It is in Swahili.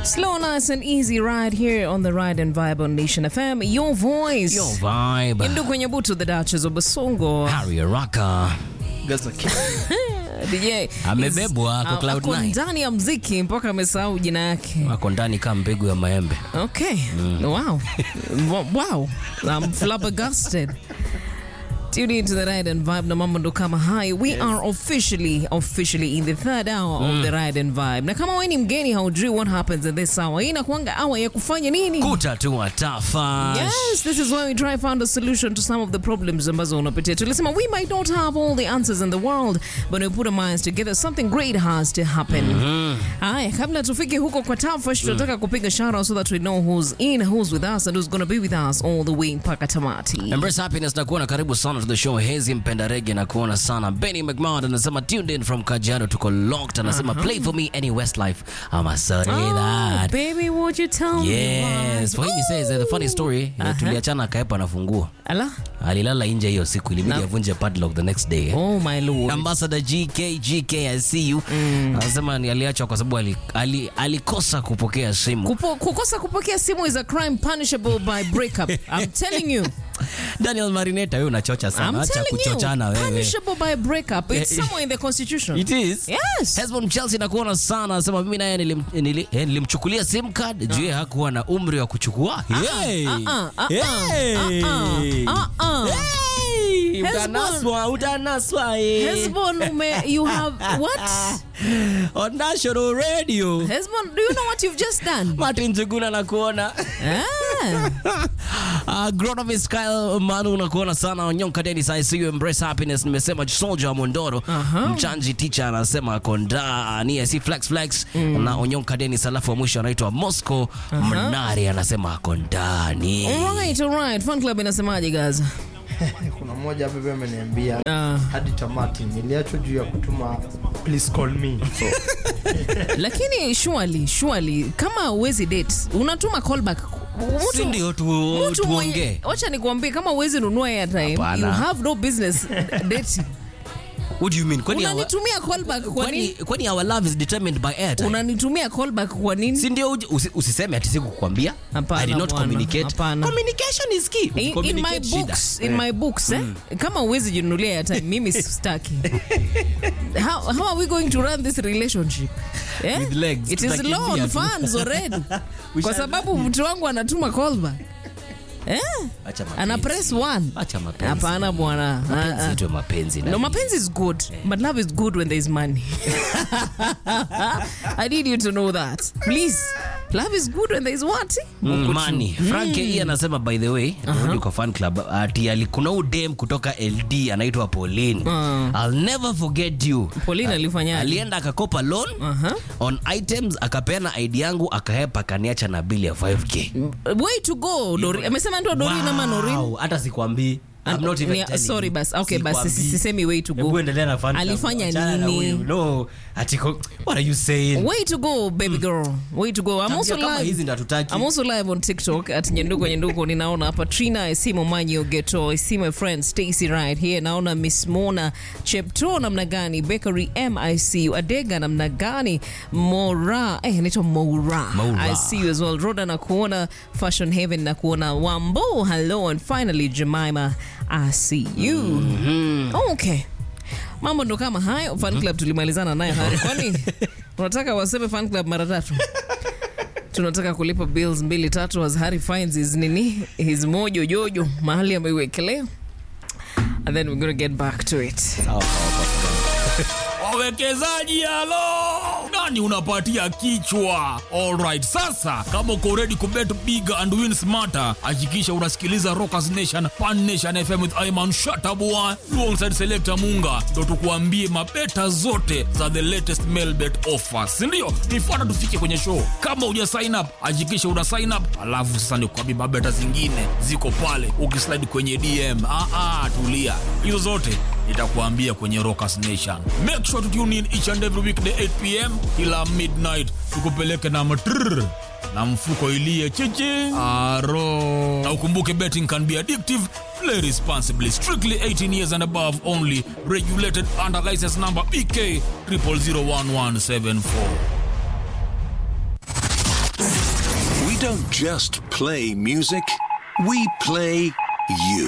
Slow, nice and easy ride here on the Ride and Vibe on Nation FM. Your voice. Yo vibe. Indu kwenye butu the Duchess of Basongo. Harry Araka. Gaza King. DJ. Amebebwa kwa is- Cloud ako Nine. ndani ya mziki mpaka amesahau jina yake. Wako ndani kama mbegu ya maembe. Okay. Wow. Wa- wow. I'm flabbergasted. Tune into the Ride and Vibe na mambo ndo kama hayo. We are officially officially in the third hour of the Ride and Vibe. Na kama wewe ni mgeni haujui what happens in this hour. Hii inakuanga hour ya kufanya nini? Kutatua tafa. Yes, this is why we try find a solution to some of the problems ambazo unapitia. Tulisema we might not have all the answers in the world, but we put our minds together, something great has to happen. Haya, kabla tufike huko kwa Tafash, tunataka kupiga shout so that we know who's in, who's with us and who's going to be with us all the way mpaka tamati. Embrace happiness na kuona karibu sana to the show. Hezi mpenda rege na kuona sana. Benny McMahon anasema tuned in from Kajiado tuko locked. Anasema play for me any Westlife. I'm sorry Oh, that. baby, would you tell me Yes, why? for him he says uh, the funny story uh, tuliachana akaepa na funguo. Ala? Alilala nje hiyo siku ilibidi Na- avunje padlock the next day. Oh my lord. Ambassador GK GK I see you. Anasema ni aliachwa kwa sababu ali, ali, alikosa kupokea simu. Kupo, kukosa kupokea simu is a crime punishable by breakup. I'm telling you. Daniel Marineta wewe unachocha sana. I'm Acha telling kuchochana you. wewe. Punishable by breakup. It's Eh, somewhere in the constitution. It is. Yes. Hesbon Chelsea nakuona sana anasema mimi naye nilim, nili, eh, nilimchukulia sim card juu yeye hakuwa na umri wa kuchukua. Hey. uh, uh, uh, Hey. uh, uh, uh. Hey. Hesbon. Utanaswa, utanaswa. eh. Hesbon, ume, you have what? On national radio. Hesbon, do you know what you've just done? Martin Juguna nakuona. Ah. Uh, Gronovis Kyle Manu nakuona sana Onyonka Dennis I see you embrace happiness nimesema Soldier wa Mondoro Aha. Mchanji teacher anasema konda ni si flex flex na Onyonka Dennis alafu wa mwisho anaitwa Moscow Mnari anasema kondani Alright, alright. Fun club inasemaje guys? kuna mmoja hapa pia ameniambia Ah. hadi tamati niliachwa juu ya kutuma please call me so, Lakini surely, surely kama uwezi date, unatuma callback. Mtu- si ndio tu, mtu mwenye- tuongee Wacha nikwambie kama uwezi nunua airtime, Hapana. you have no business dating. What do you mean kwani our- Unanitumia callback kwa kwani nini? kwani our love is determined by airtime Unanitumia callback kwa nini? si ndio uji- usi- usiseme ati sikukwambia Hapana, I did not bwana. communicate Hapana. communication is key In, in my Communicate shida. books, in my books eh? kama uwezi jinunulia airtime mimi sitaki how, how are we going to run this relationship eh? With legs, it is tutakimbia loan tu. funds already We kwa shall- sababu mtu wangu anatuma callback eh? Acha mapenzi. ana press one Acha mapenzi. hapana bwana Ah, Mapenzi ah. yetu ya mapenzi na- No, mapenzi is good, but love is good when there is money. I need you to know that. Please. Love is good when there is what? Mm, money. Frank hii anasema by the way turudi kwa fan club ati ali- kuna huyu dem kutoka LD anaitwa Pauline I'll never forget you Pauline alifanyaje? alienda akakopa loan Aha. on items akapeana ID yangu akahepa akaniacha na bili ya 5k Way to go, Dori. Amesema ndo Dorin ama Norin? Wow, hata sikwambii I'm not even Ni- telling sorry you. basi okay basi Sikwambii. sisemi way to Hebu go endelea na fan club. Alifanya Achana na nini? huyu. No, ati ko- what are you saying? way to go baby girl way to go i'm also Tabia kama hizi live ndo hatutaki. I'm also live on TikTok at Nyenduko Nyenduko. Ninaona hapa Trina, I see Momanyo Geto, I see my friend Stacy right here. Naona Miss Mona Chepto namna gani, Bakery M I see you, Adega namna gani, Mora, eh anaitwa Mora. Mora. I see you as well. Roda na kuona Fashion Heaven na kuona Wambo. Hello and finally Jemima, I see you. Okay. Mambo ndo kama hayo. Fan club tulimalizana nayo hari. Kwani unataka waseme fan club mara tatu? tunataka kulipa bills mbili tatu as Harry finds his nini his mojo jojo mahali ameiwekelea and then we're gonna get back to it wawekezaji halo nani unapatia kichwa alright sasa kama uko ready kubet big and win smarter hakikisha unasikiliza rockers nation pan nation fm with iman shatabua alongside selector munga ndo tukuambie mabeta zote za the latest mail bet offers sindio nifuata tufike kwenye show kama uja sign up hakikisha una sign up alafu sasa nikuambie mabeta zingine ziko pale ukislide kwenye dm ah, ah, tulia hizo zote nitakuambia kwenye rockers nation make sure to tune in each and every weekday 8 pm kila midnight tukupeleke na matrrr na mfuko ilie chichi aro na ukumbuke betting can be addictive play responsibly strictly 18 years and above only regulated under license number bk 00011774 don't just play music, we play you.